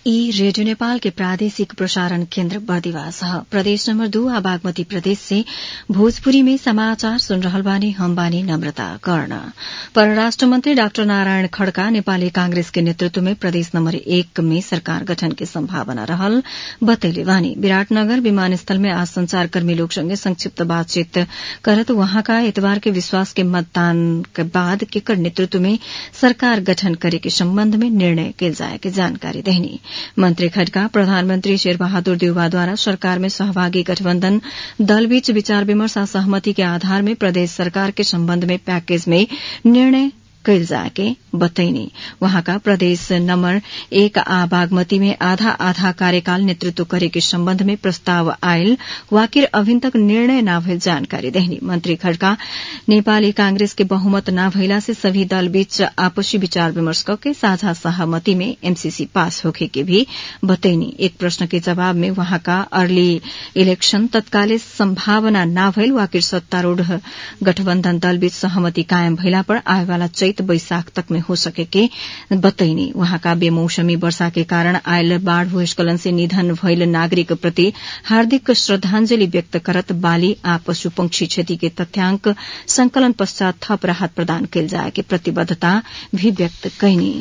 ई रेडियो नेपाल के प्रादेशिक प्रसारण केन्द्र बर्दिवास ह प्रदेश नम्बर दू आ बागमती प्रदेश से भोजपुरी में समाचार सुन रहल बानी हम बानी नम्रता कर्ण परराष्ट्र मन्त्री डाक्टर नारायण खड़का नेपाली कांग्रेस के नेतृत्व में प्रदेश नम्बर एक में सरकार गठन के सम्भावना रहल बतैले बानी विराटनगर विमानस्थल में आज संचारकर्मी लोग संगे संक्षिप्त बातचीत करत वहाँका एतबार के विश्वास के मतदान के बाद केकर नेतृत्व में सरकार गठन करे के सम्बन्ध में निर्णय कैल जाए के जानकारी देहनी मंत्री खड़का प्रधानमन्त्री शेरबहादुर देउवाद्वारा सरकार में सहभागी गठबन्धन दलबीच विचार विमर्श आ सहमति के आधार में प्रदेश सरकार के सम्बन्ध में पैकेज में निर्णय कैल जाके बतैनी वहाँका प्रदेश नम्बर एक आ बागमती में आधा आधा कार्यकाल नेतृत्व करे के सम्बन्ध में प्रस्ताव आयल वाकिर अभिन तक निर्णय न भइल जानकारी देहनी मंत्री खड़का नेपाली कांग्रेस के बहुमत न भइला से सभी दल बीच आपसी विचार विमर्श करके साझा सहमति में एमसीसी पास होखे के भी बतैनी एक प्रश्न के जवाब में वहाँका अर्ली इलेक्शन तत्काले सम्भावना न भइल वाकिर सत्तारूढ़ गठबन्धन दल बीच सहमति कायम भइला पर आएवाला चैत वैशाख तक में हो सके के बतैनी वहाँका बेमौसमी वर्षा के कारण आयल बाढ़ भूस्खलन से निधन भइल नागरिक प्रति हार्दिक श्रद्धांजलि व्यक्त करत बाली आ पशु पंक्षी क्षति के तथ्याङ्क संकलन पश्चात थप राहत प्रदान कैल जाए के प्रतिबद्धता भी व्यक्त कैनी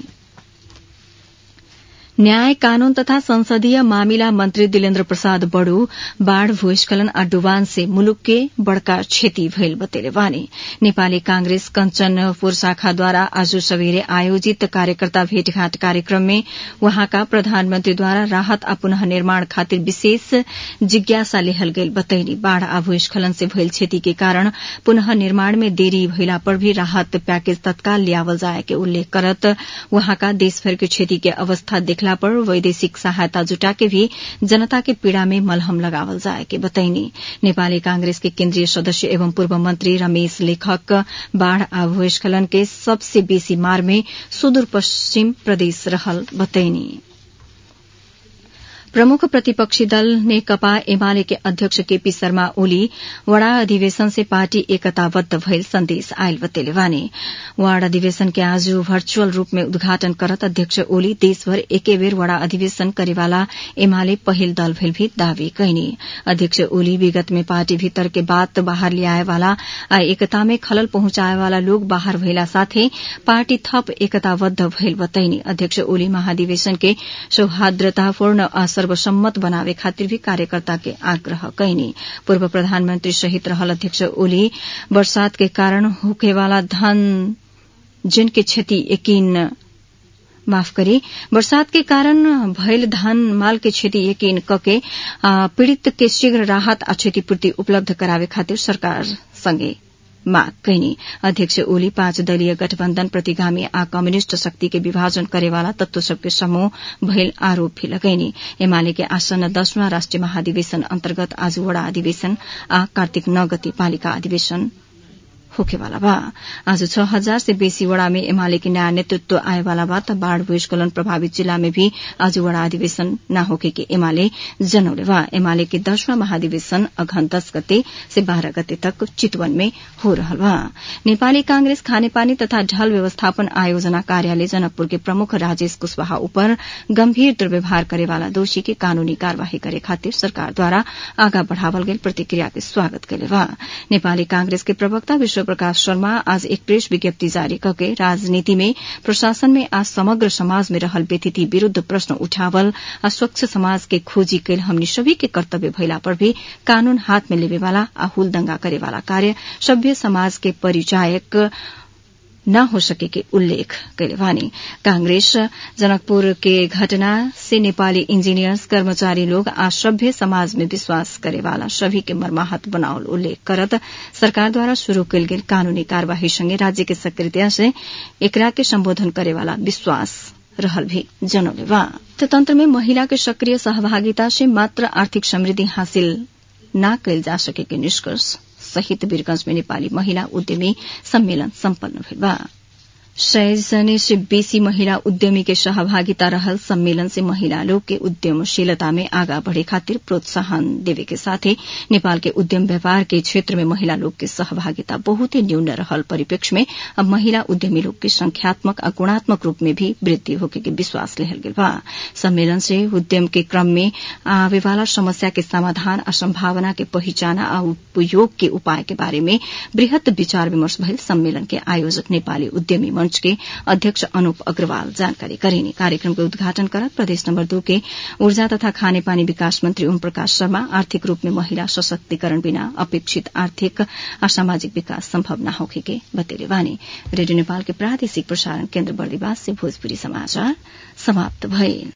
न्याय कानून तथा संसदीय मामिला मन्त्री दिलेन्द्र प्रसाद बड़ू बाढ़ भूस्खलन आ डुबान से मुलुक के बड़का क्षति भइल बतेले बानी नेपाली कांग्रेस कञ्चनपुर शाखाद्वारा आज सबेरे आयोजित कार्यकर्ता भेटघाट कार्यक्रम में वहाँका प्रधानमन्त्रीद्वारा राहत आ पुनः निर्माण खातिर विशेष जिज्ञासा लेहल गेल बतैनी बाढ़ आ भूस्खलन से भइल क्षति के कारण पुनः निर्माण में देरी भइला पर भी राहत पैकेज तत्काल लियावल जाए के उल्लेख करत वहाँका देशभर के क्षति के अवस्था देखला पर वैदेशिक सहायता जुटा के भी जनता के पीड़ा में मलहम लगावल जाए के बतैनी नेपाली कांग्रेस के केन्द्रीय सदस्य एवं पूर्व मंत्री रमेश लेखक बाढ़ आ भूस्खलन के सबसे बेसी मार में सुदूर पश्चिम प्रदेश रहल बतैनी प्रमुख प्रतिपक्षी दल नेकपा एमाले के अध्यक्ष केपी शर्मा ओली वड़ा अधिवेशन से पार्टी एकताबद्ध भइल संदेश आयल बतेले वाने वार्ड अधिवेशन के आज वर्चुअल रूप में उद्घाटन करत अध्यक्ष ओली देशभर एके बेर वड़ा अधिवेशन करेवाला एमाले पहिल दल भइल भी दावी कैनी अध्यक्ष ओली विगत में पार्टी भीतर के बात बाहर लियाए वाला आ एकता में खलल पहुंचाए वाला लोग बाहर भइला साथे पार्टी थप एकताबद्ध भइल बताइनी अध्यक्ष ओली महाधिवेशन के सौहार्द्रतापूर्ण सर्वसम्मत बनावे खातिर भी कार्यकर्ता के आग्रह कैनी पूर्व प्रधानमंत्री सहित रहल अध्यक्ष ओली बरसात के कारण होखेवाला धन जिन के क्षति यकीन माफ करी बरसात के कारण भयल धान माल के क्षति यकीन कके पीड़ित के शीघ्र राहत आ क्षतिपूर्ति उपलब्ध करावे खातिर सरकार संगे माग कैनी अध्यक्ष ओली पाँच दलीय गठबन्धन प्रतिगामी आ कम्युनिष्ट शक्ति के विभाजन करेवाला तत्व सबके समूह भइल आरोप भी लगैनी एमाले के आसन्न दशवां राष्ट्रिय महाधिवेशन अन्तर्गत आज वड़ा अधिवेशन आ कार्तिक नौ गति पालिका अधिवेशन होखेवाला बा आज छ हजार से बेसी वड़ा में एमाले के नयाँ नेतृत्व आएवाला बा त बाढ़ भूस्खलन प्रभावित जिला में भी आज वड़ा अधिवेशन न होके के एमाले जनौले बा एमाले के दसवां महाधिवेशन अघन दस गते से बाह्र गते तक चितवन में हो रहल बा नेपाली कांग्रेस खानेपानी तथा ढल व्यवस्थापन आयोजना कार्यालय जनकपुर के प्रमुख राजेश कुशवाहा उपर गम्भीर दुर्व्यवहार करेवाला दोषी के कानूनी कार्यवाही करे खातिर सरकारद्वारा आगा बढ़ावल गेल प्रतिक्रिया के स्वागत कैले बा नेपाली कांग्रेस के प्रवक्ता विश्व प्रकाश शर्मा आज एक प्रेस विज्ञप्ति जारी करके राजनीति में प्रशासन में आज समग्र समाज में रहल व्यतिथि विरूद्ध प्रश्न उठावल आ स्वच्छ समाज के खोजी कैल हमनी सभी के कर्तव्य भइला पर भी कानून हाथ में लेवेवाला आ हुलदंगा करेवाला कार्य सभ्य समाज के परिचायक न हो सके के उल्लेख कैले वानी कांग्रेस जनकपुर के घटना से नेपाली इंजीनियर्स कर्मचारी लोग आ सभ्य समाज में विश्वास करेवाला सभी के मर्माहत बनावल उल्लेख करत सरकार द्वारा शुरू कैल गेल कानूनी कार्यवाही संगे राज्य के सक्रियता से एकरा के संबोधन करेवाला विश्वास रहल भी जनौले बा तंत्र में महिला के सक्रिय सहभागिता से मात्र आर्थिक समृद्धि हासिल न कैल जा सके के निष्कर्ष सहित वीरगंज में नेपाली महिला उद्यमी सम्मेलन सम्पन्न भेल बा सय जने से बेसी महिला उद्यमी के सहभागिता रहल सम्मेलन से महिला लोग के उद्यमशीलता में आगा बढ़े खातिर प्रोत्साहन देवे के साथे नेपाल के उद्यम व्यापार के क्षेत्र में महिला लोग के सहभागिता बहुत ही न्यून रहल परिप्रेक्ष्य में अब महिला उद्यमी लोग के संख्यात्मक आ गुणात्मक रूप में भी वृद्धि होके के विश्वास लेहल गेल बा सम्मेलन से उद्यम के क्रम में आवे वाला समस्या के समाधान आ संभावना के पहिचाना आ उपयोग के उपाय के बारे में वृहत विचार विमर्श भइल सम्मेलन के आयोजक नेपाली उद्यमी मंच के अध्यक्ष अनुप अग्रवाल जानकारी करेनी कार्यक्रम के उद्घाटन करत प्रदेश नंबर दो के ऊर्जा तथा खानेपानी विकास मंत्री ओम प्रकाश शर्मा आर्थिक रूप में महिला सशक्तिकरण बिना अपेक्षित आर्थिक और सामाजिक विकास संभव न होखे के बतेले वानी रेडियो नेपाल के प्रादेशिक प्रसारण केन्द्र बर्दिवास से भोजपुरी समाचार समाप्त भइल